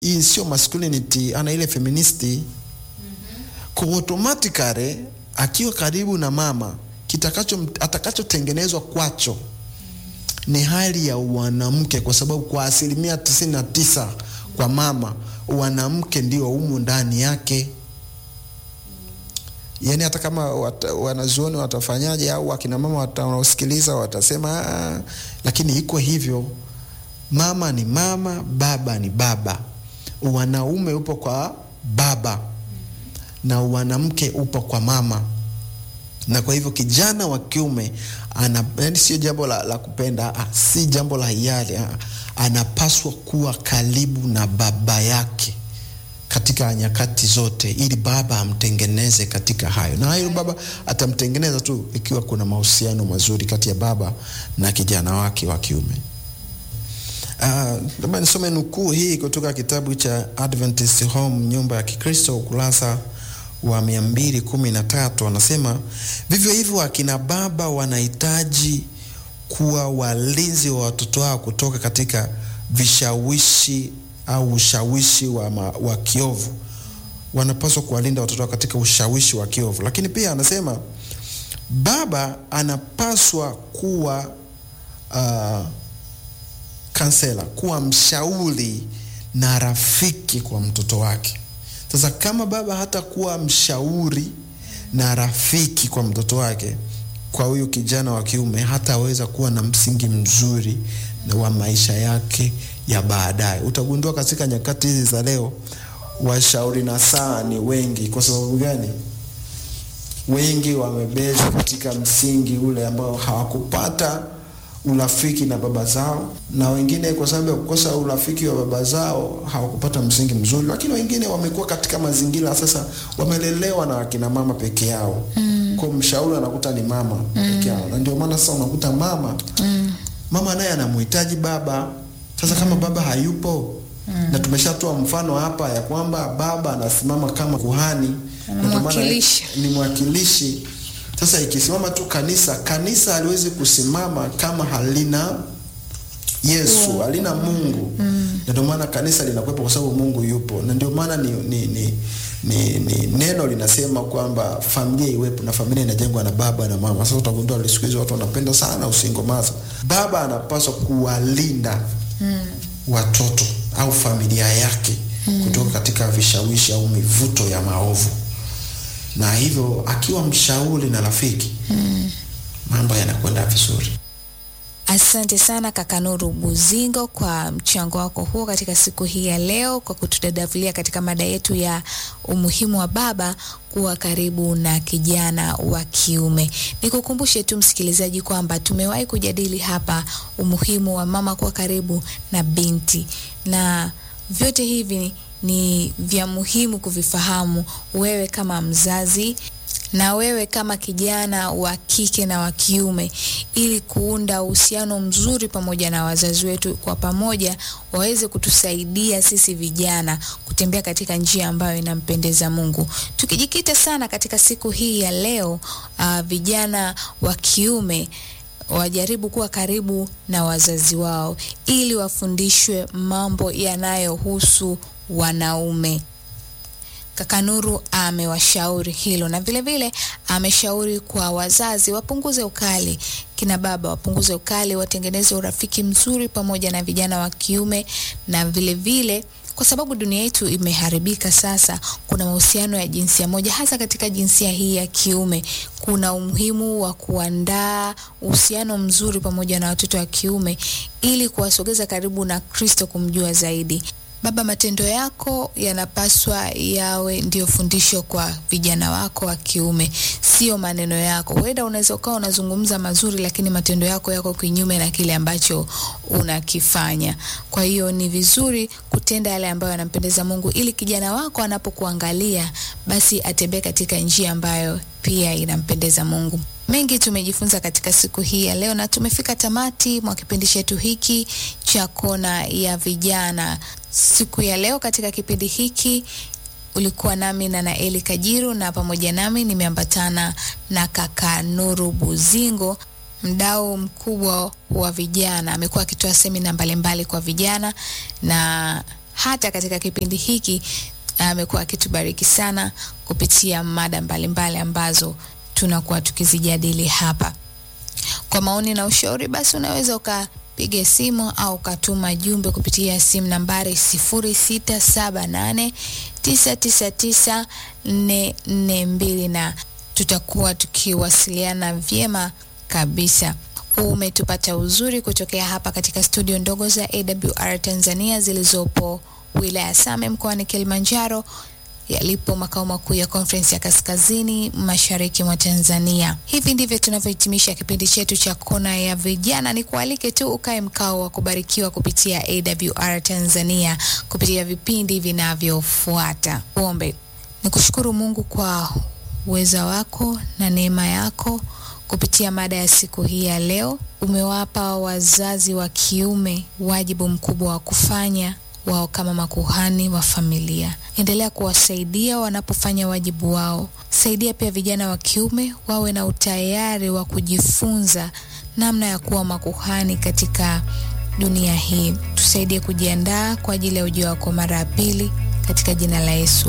hii sio masculinity, ana ile feministi kwa automatically akiwa karibu na mama kitakacho atakachotengenezwa kwacho ni hali ya wanamke, kwa sababu kwa asilimia tisini na tisa kwa mama wanamke ndio humu ndani yake. Yani hata kama wata, wanazuoni watafanyaje au akina mama wanaosikiliza watasema "Ah," lakini iko hivyo. Mama ni mama, baba ni baba. Wanaume upo kwa baba na wanamke upo kwa mama na kwa hivyo kijana wa kiume ana, yani sio jambo la, la kupenda ah, si jambo la hiari ah, anapaswa kuwa karibu na baba yake katika nyakati zote, ili baba amtengeneze katika hayo, na hayo baba atamtengeneza tu ikiwa kuna mahusiano mazuri kati ya baba na kijana wake wa kiume. Labda uh, nisome nukuu hii kutoka kitabu cha Adventist Home, nyumba ya Kikristo, ukurasa wa mia mbili kumi na tatu anasema vivyo hivyo akina baba wanahitaji kuwa walinzi wa watoto wao kutoka katika vishawishi au ushawishi wa, ma, wa kiovu. Wanapaswa kuwalinda watoto wao katika ushawishi wa kiovu, lakini pia anasema baba anapaswa kuwa uh, kansela, kuwa mshauri na rafiki kwa mtoto wake. Sasa kama baba hata kuwa mshauri na rafiki kwa mtoto wake, kwa huyu kijana wa kiume hataweza kuwa na msingi mzuri na wa maisha yake ya baadaye. Utagundua katika nyakati hizi za leo, washauri na saa ni wengi. Kwa sababu gani? Wengi wamebezi katika msingi ule ambao hawakupata urafiki na baba zao, na wengine kwa sababu ya kukosa urafiki wa baba zao hawakupata msingi mzuri, lakini wengine wamekuwa katika mazingira sasa, wamelelewa na wakina mama peke yao mm. Kwa mshauri anakuta ni mama mm. peke yao, na ndio maana sasa unakuta mama mm. mama naye anamhitaji baba sasa, kama baba hayupo mm. na tumeshatoa mfano hapa ya kwamba baba anasimama kama kuhani, ni mwakilishi sasa ikisimama tu kanisa, kanisa haliwezi kusimama kama halina Yesu, yeah. halina Mungu mm. na ndio maana kanisa linakuwepo kwa sababu Mungu yupo, na ndio maana ni, ni, ni, ni, ni neno linasema kwamba familia iwepo, na familia inajengwa na baba na mama. Sasa utagundua siku hizi watu wanapenda sana usingomaza. Baba anapaswa kuwalinda mm. watoto au familia yake mm. kutoka katika vishawishi au mivuto ya maovu na hivyo akiwa mshauri na rafiki mm. mambo yanakwenda vizuri. Asante sana kaka Nuru Buzingo kwa mchango wako huo katika siku hii ya leo, kwa kutudadavulia katika mada yetu ya umuhimu wa baba kuwa karibu na kijana wa kiume. Nikukumbushe tu msikilizaji kwamba tumewahi kujadili hapa umuhimu wa mama kuwa karibu na binti, na vyote hivi ni vya muhimu kuvifahamu wewe kama mzazi na wewe kama kijana wa kike na wa kiume, ili kuunda uhusiano mzuri pamoja na wazazi wetu, kwa pamoja waweze kutusaidia sisi vijana kutembea katika njia ambayo inampendeza Mungu. Tukijikita sana katika siku hii ya leo, uh, vijana wa kiume wajaribu kuwa karibu na wazazi wao ili wafundishwe mambo yanayohusu wanaume. Kaka Nuru amewashauri hilo na vilevile ameshauri kwa wazazi wapunguze ukali, kina baba wapunguze ukali, watengeneze urafiki mzuri pamoja na vijana wa kiume na vilevile vile, kwa sababu dunia yetu imeharibika sasa. Kuna mahusiano ya jinsia moja, hasa katika jinsia hii ya kiume. Kuna umuhimu wa kuandaa uhusiano mzuri pamoja na watoto wa kiume ili kuwasogeza karibu na Kristo, kumjua zaidi. Baba, matendo yako yanapaswa yawe ndio fundisho kwa vijana wako wa kiume, sio maneno yako. Huenda unaweza ukawa unazungumza mazuri, lakini matendo yako yako kinyume na kile ambacho unakifanya. Kwa hiyo ni vizuri kutenda yale ambayo yanampendeza Mungu, ili kijana wako anapokuangalia basi atembee katika njia ambayo pia inampendeza Mungu. Mengi tumejifunza katika siku hii ya leo, na tumefika tamati mwa kipindi chetu hiki cha Kona ya Vijana. Siku ya leo katika kipindi hiki ulikuwa nami na Naeli Kajiru, na pamoja nami nimeambatana na kaka Nuru Buzingo, mdau mkubwa wa vijana. Amekuwa akitoa semina mbalimbali kwa vijana na hata katika kipindi hiki amekuwa akitubariki sana kupitia mada mbalimbali ambazo tunakuwa tukizijadili hapa. Kwa maoni na ushauri, basi unaweza ukapiga simu au ukatuma jumbe kupitia simu nambari 0678999442 na tutakuwa tukiwasiliana vyema kabisa. Umetupata uzuri kutokea hapa katika studio ndogo za AWR Tanzania zilizopo wilaya Same mkoani Kilimanjaro yalipo makao makuu ya Conference ya Kaskazini Mashariki mwa Tanzania. Hivi ndivyo tunavyohitimisha kipindi chetu cha Kona ya Vijana. Ni kualike tu ukae mkao wa kubarikiwa kupitia AWR Tanzania kupitia vipindi vinavyofuata. Ombe. Nikushukuru Mungu kwa uweza wako na neema yako kupitia mada ya siku hii ya leo. Umewapa wazazi wa kiume wajibu mkubwa wa kufanya wao kama makuhani wa familia. Endelea kuwasaidia wanapofanya wajibu wao. Saidia pia vijana wa kiume wawe na utayari wa kujifunza namna ya kuwa makuhani katika dunia hii. Tusaidie kujiandaa kwa ajili ya ujio wako mara ya pili, katika jina la Yesu